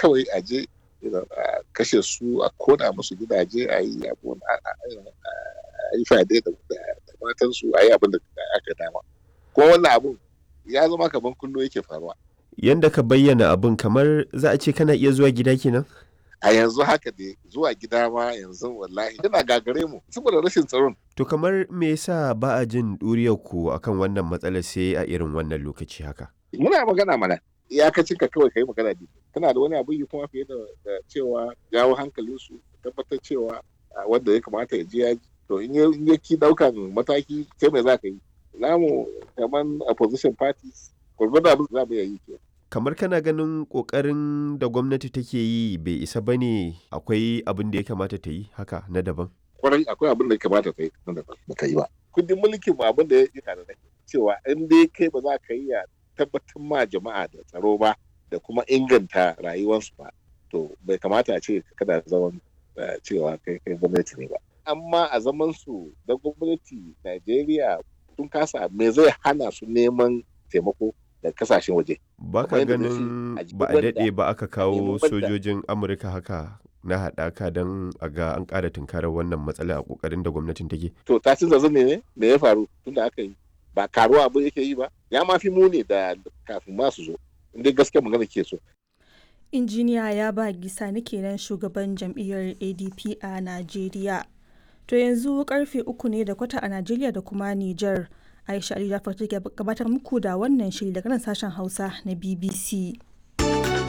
kawai a je a kashe su a kona musu gidaje a yi abu a yi fade da matan su a yi abin da aka dama kuma wannan abun ya zama kamar kullo yake faruwa yanda ka bayyana abun kamar za a ce kana iya zuwa gida kenan a yanzu haka dai zuwa gida ma yanzu wallahi yana gagare mu saboda rashin tsaron to kamar me yasa ba a jin ɗuriyar ku akan wannan matsalar sai a irin wannan lokaci haka muna magana mana iyakacin ka kawai kai magana ne kana da wani abu yi kuma fiye da cewa jawo hankalin su tabbatar cewa wanda ya kamata ya je ya to in ya ki daukan mataki sai mai za ka yi namu kaman opposition parties gwargwado abin za mu yi ke kamar kana ganin kokarin da gwamnati take yi bai isa ba ne akwai abin da ya kamata ta yi haka na daban kwarai akwai abin da ya kamata ta yi na daban ba ta yi ba kundin mulkin mu abin da ya yi tare da cewa in dai kai ba za ka yi ya tabbatar ma jama'a da tsaro ba da kuma inganta rayuwarsu ba to bai kamata a ce kada zaman cewa kai kai gwamnati ne ba amma a zaman su da gwamnati Najeriya sun kasa me zai hana su neman taimako da kasashen waje ba ka ganin ba a daɗe ba aka kawo sojojin amurka haka na haɗaka don a ga an ƙara tunkarar wannan matsala a ƙoƙarin da gwamnatin take to ta ci zazzan ne me ya faru tun da aka yi ba karuwa abu yake yi ba ya ma fi muni da kafin ma su zo inda gaskiya magana ke so injiniya ya ba gisa kenan shugaban jam'iyyar adp a najeriya to yanzu karfe uku ne da kwata a najeriya da kuma niger aisha ali jafar take gabatar muku da wannan shiri daga nan sashen hausa na bbc